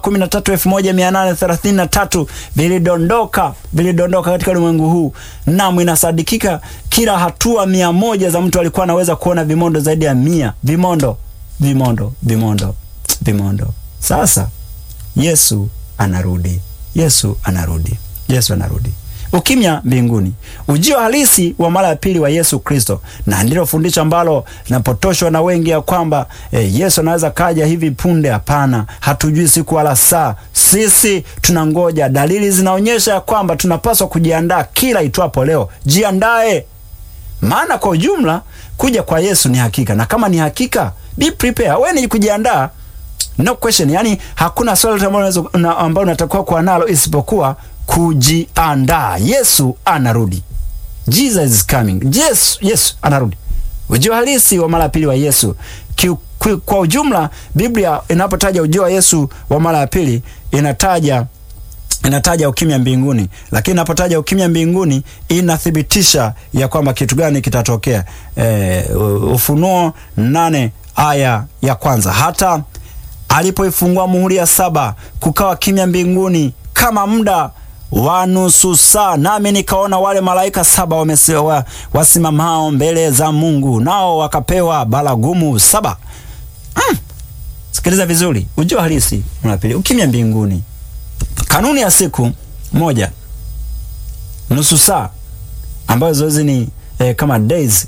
kumi na tatu elfu moja mia nane thelathini na tatu vilidondoka vilidondoka katika ulimwengu huu. Naam, inasadikika kila hatua mia moja za mtu alikuwa anaweza kuona vimondo zaidi ya mia vimondo vimondo vimondo vimondo. Sasa Yesu anarudi, Yesu anarudi, Yesu anarudi. Ukimya mbinguni, ujio halisi wa mara ya pili wa Yesu Kristo, na ndilo fundisho ambalo linapotoshwa na wengi ya kwamba e, Yesu anaweza kaja hivi punde. Hapana, hatujui siku wala saa. Sisi tunangoja. Dalili zinaonyesha ya kwamba tunapaswa kujiandaa kila itwapo leo. Jiandae, maana kwa ujumla kuja kwa Yesu ni hakika, na kama ni hakika, be prepare. Wewe ni kujiandaa, no question. Yani hakuna swali ambalo ambalo unatakiwa kuwa nalo isipokuwa kujiandaa. Yesu anarudi, Jesus is coming. Yes, Yesu anarudi. Ujio halisi wa mara ya pili wa Yesu ki, ki, kwa ujumla Biblia inapotaja ujio wa Yesu wa mara ya pili inataja inataja ukimya mbinguni, lakini inapotaja ukimya mbinguni inathibitisha ya kwamba kitu gani kitatokea. E, Ufunuo nane aya ya kwanza hata alipoifungua muhuri ya saba kukawa kimya mbinguni kama muda wa nusu saa, nami nikaona wale malaika saba wamesewa wasimamao mbele za Mungu, nao wakapewa baragumu saba. Mm. Sikiliza vizuri, ujio halisi unapili ukimya mbinguni, kanuni ya siku moja nusu saa, ambayo zoezi ni eh, kama days.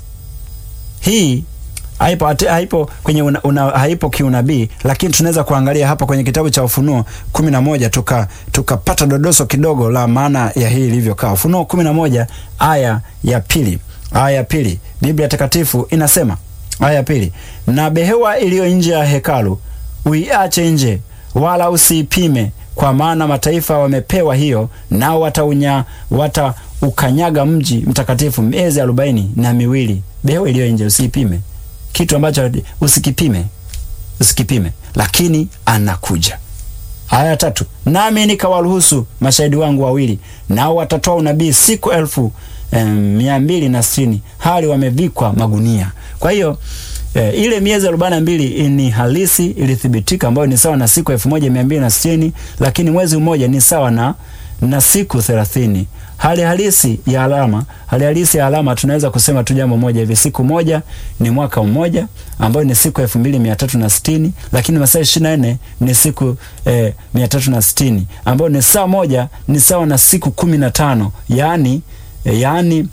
Hii haipo, haipo kwenye una, una, haipo kiunabii, lakini tunaweza kuangalia hapa kwenye kitabu cha Ufunuo kumi na moja tuka tukapata dodoso kidogo la maana ya hii ilivyokaa. Ufunuo kumi na moja aya ya pili aya ya pili Biblia Takatifu inasema aya ya pili, na behewa iliyo nje ya hekalu uiache nje, wala usiipime, kwa maana mataifa wamepewa hiyo, nao wataunya wataukanyaga mji mtakatifu miezi arobaini na miwili. Behewa iliyo nje usiipime kitu ambacho usikipime, usikipime, lakini anakuja. Aya tatu, nami nikawaruhusu mashahidi wangu wawili, nao watatoa unabii siku elfu eh, mia mbili na sitini hali wamevikwa magunia. Kwa hiyo eh, ile miezi arobaini na mbili ni halisi, ilithibitika, ambayo ni sawa na siku elfu moja mia mbili na sitini lakini mwezi mmoja ni sawa na na siku thelathini. Hali halisi ya alama, hali halisi ya alama tunaweza kusema tu jambo moja hivi, siku moja ni mwaka mmoja, ambayo ni siku elfu mbili mia tatu na sitini lakini masaa ishirini na nne ni siku eh, mia tatu na sitini ambayo ni saa moja ni sawa na siku kumi na tano yaani eh, yaani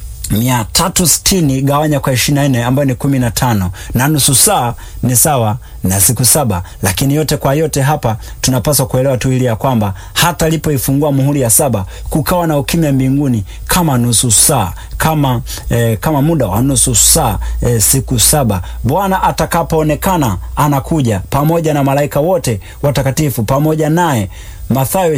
mia tatu sitini gawanya kwa ishirini na nne ambayo ni kumi na tano na nusu saa ni sawa na siku saba. Lakini yote kwa yote hapa tunapaswa kuelewa tu ili ya kwamba hata alipoifungua muhuri ya saba kukawa na ukimya mbinguni kama nusu saa kama, eh, kama muda wa nusu saa eh, siku saba. Bwana atakapoonekana anakuja pamoja na malaika wote watakatifu pamoja naye. Mathayo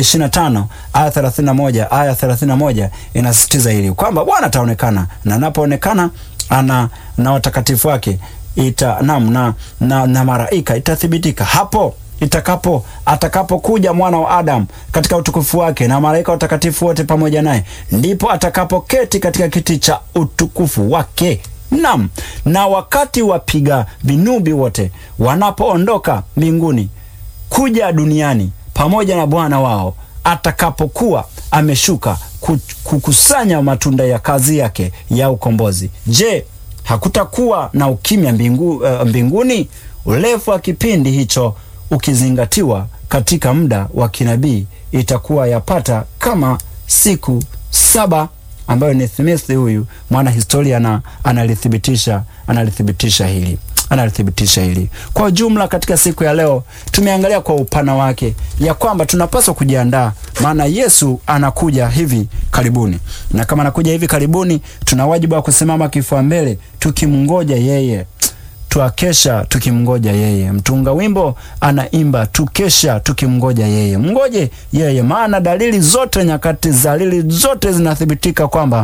25 aya 31 aya 31 inasisitiza hili kwamba Bwana ataonekana na anapoonekana ana na watakatifu wake ita nam na, na, na maraika itathibitika hapo itakapo atakapokuja mwana wa Adamu katika utukufu wake na malaika watakatifu wote pamoja naye, ndipo atakapoketi katika kiti cha utukufu wake. Nam, na wakati wapiga vinubi wote wanapoondoka mbinguni kuja duniani pamoja na Bwana wao atakapokuwa ameshuka kukusanya matunda ya kazi yake ya ukombozi. Je, hakutakuwa na ukimya mbingu, uh, mbinguni? Urefu wa kipindi hicho ukizingatiwa katika muda wa kinabii itakuwa yapata kama siku saba, ambayo ni Thimithi huyu mwana historia na analithibitisha analithibitisha hili analithibitisha hili. Kwa ujumla, katika siku ya leo tumeangalia kwa upana wake ya kwamba tunapaswa kujiandaa, maana Yesu anakuja hivi karibuni, na kama anakuja hivi karibuni, tuna wajibu wa kusimama kifua mbele tukimngoja yeye twakesha tukimngoja yeye. Mtunga wimbo anaimba tukesha tukimngoja yeye. Mngoje yeye, maana dalili zote, nyakati za dalili zote zinathibitika kwamba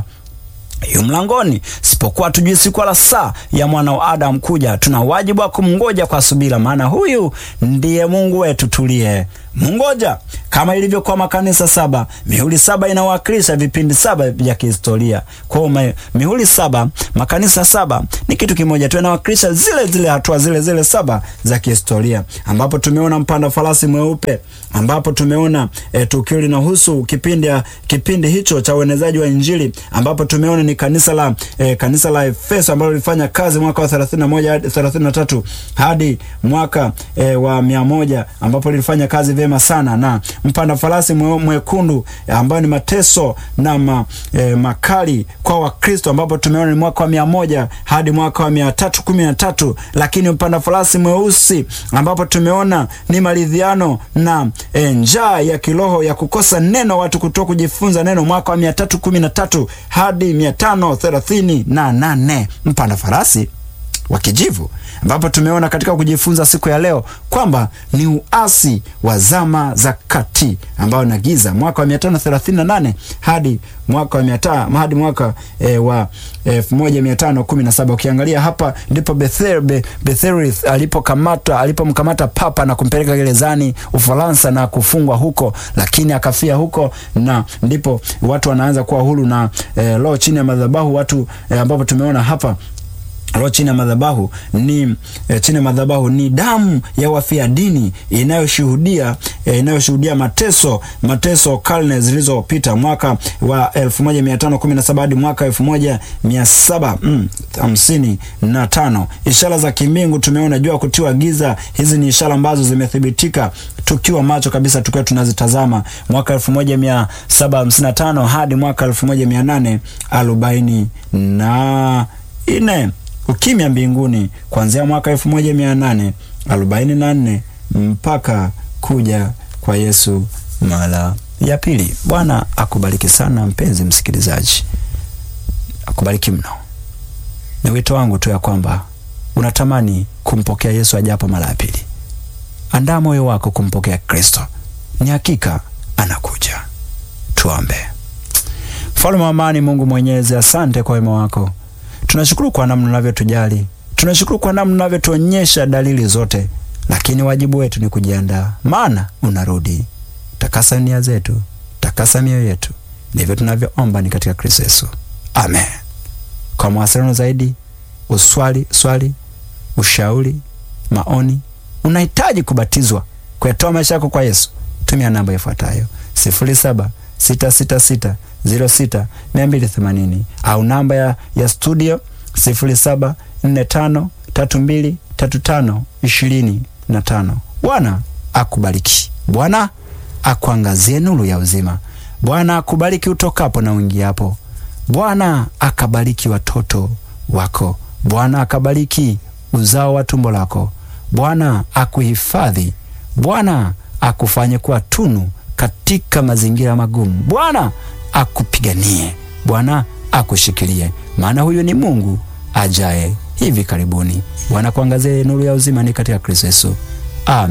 yu mlangoni, sipokuwa tujui siku wala saa ya mwana wa Adamu kuja. Tuna wajibu wa kumngoja kwa subira, maana huyu ndiye Mungu wetu tuliye mngoja. kama ilivyokuwa makanisa saba. Mihuri saba inawakilisha vipindi saba vya kihistoria. Kwa hiyo mihuri saba, makanisa saba ni kitu kimoja tu, inawakilisha zile zile hatua zile zile saba za kihistoria, ambapo tumeona mpanda farasi mweupe, ambapo tumeona e, tukio linahusu kipindi kipindi hicho cha uenezaji wa Injili, ambapo tumeona ni kanisa la e, kanisa la Efeso ambalo lilifanya kazi mwaka wa 31 hadi 33 hadi mwaka e, wa mia moja ambapo lilifanya kazi vyema sana, na mpanda farasi mwe, mwekundu ambayo ni mateso na ma, e, makali kwa Wakristo, ambapo tumeona ni mwaka wa mia moja hadi mwaka wa mia tatu kumi na tatu lakini mpanda farasi mweusi ambapo tumeona ni maridhiano na e, njaa ya kiroho ya kukosa neno, watu kutoka kujifunza neno, mwaka wa mia tatu kumi na tatu hadi mia tano thelathini na nane mpanda farasi wa kijivu ambapo tumeona katika kujifunza siku ya leo kwamba ni uasi wa zama za kati ambao na giza mwaka wa 538 hadi mwaka wa miata, hadi mwaka e, wa 1517. Ukiangalia hapa ndipo Bethel, Be, Bethelith alipokamata alipomkamata papa na kumpeleka gerezani Ufaransa na kufungwa huko, lakini akafia huko, na ndipo watu wanaanza kuwa huru na e, roho chini ya madhabahu watu e, ambapo tumeona hapa roho chini ya madhabahu ni e, chini ya madhabahu ni damu ya wafia dini inayoshuhudia e, inayoshuhudia mateso mateso karne zilizopita mwaka wa 1517 hadi mwaka 1755. Ishara za kimbingu tumeona jua kutiwa giza. Hizi ni ishara ambazo zimethibitika tukiwa macho kabisa, tukiwa tunazitazama mwaka 1755 hadi mwaka 1840 na nne ukimya mbinguni kuanzia mwaka elfu moja mia nane arobaini na nne mpaka kuja kwa Yesu mara ya pili. Bwana akubariki sana mpenzi msikilizaji, akubariki mno. Ni wito wangu tu ya kwamba unatamani kumpokea Yesu ajapo mara ya pili, andaa moyo wako kumpokea Kristo. Ni hakika anakuja. Tuombe. Mfalme wa amani, Mungu Mwenyezi, asante kwa wema wako tunashukuru kwa namna unavyotujali, tunashukuru kwa namna unavyotuonyesha dalili zote, lakini wajibu wetu ni kujiandaa, maana unarudi. Takasa nia zetu, takasa mioyo yetu, ndivyo tunavyoomba ni katika Kristo Yesu, amen. Kwa mawasiliano zaidi, uswali swali, ushauri, maoni, unahitaji kubatizwa, kuyatoa maisha yako kwa Yesu, tumia namba ifuatayo sifuri saba sita sita sita ziro sita mia mbili themanini au namba ya, ya studio sifuri saba nne tano tatu mbili tatu tano ishirini na tano. Bwana akubariki. Bwana akuangazie nuru ya uzima. Bwana akubariki utokapo na uingiapo. Bwana akabariki watoto wako. Bwana akabariki uzao wa tumbo lako. Bwana akuhifadhi. Bwana akufanye kuwa tunu katika mazingira magumu. Bwana akupiganie. Bwana akushikilie, maana huyu ni Mungu ajaye hivi karibuni. Bwana kuangazie nuru ya uzima ni katika Kristo Yesu.